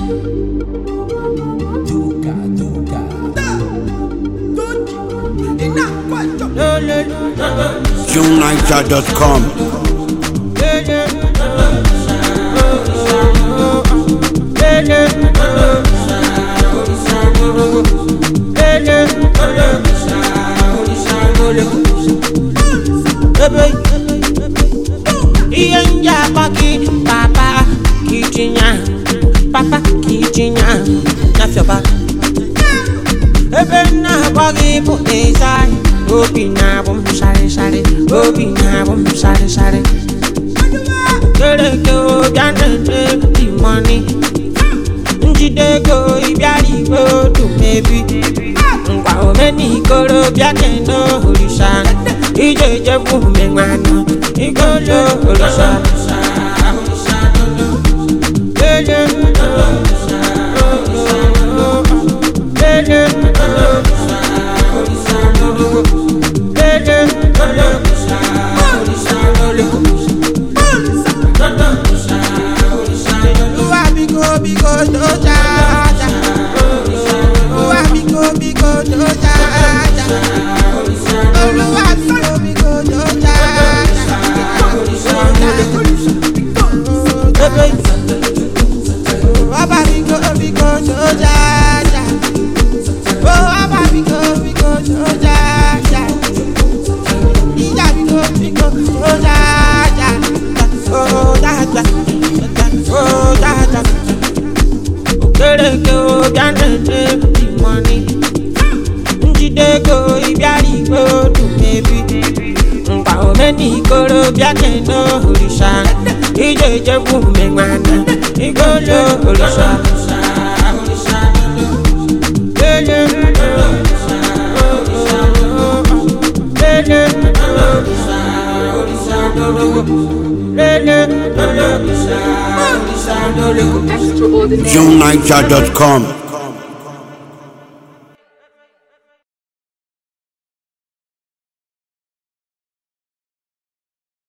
Duca, Duca. JuneNiger.com. ihe ndị akpọ gị papa ka itinye papa ka itinye n'afịọba ebe nna akpọ gị bụ ezai obi na-abụ m sharịsharị obi na-abụ m sharịsharị kereke bịa na-ete dị mọni njide ego ịbịara igwe otu mebi ngwa omenikoro bịa kene orisa ije ejekwu menwana igolo orisa Lele, lele, Olúwa bíkó bíkó tó jájá. Olúwa bíkó bíkó tó jájá. Olúwa bíkó bíkó tó jájá. Bàbá bíkó bíkó tó jájá. Bàbá bíkó bíkó tó jájá. Ìyá bíkó bíkó tó jájá. Ó jájá. Ó jájá. Okereke obianete imoni Njide ego ịbịara igwe otu mebi Mgba omenikoro bịa kene orisa Ije ejekwu menwana igolo orisa Lele Lele Lele JuneNiger.com.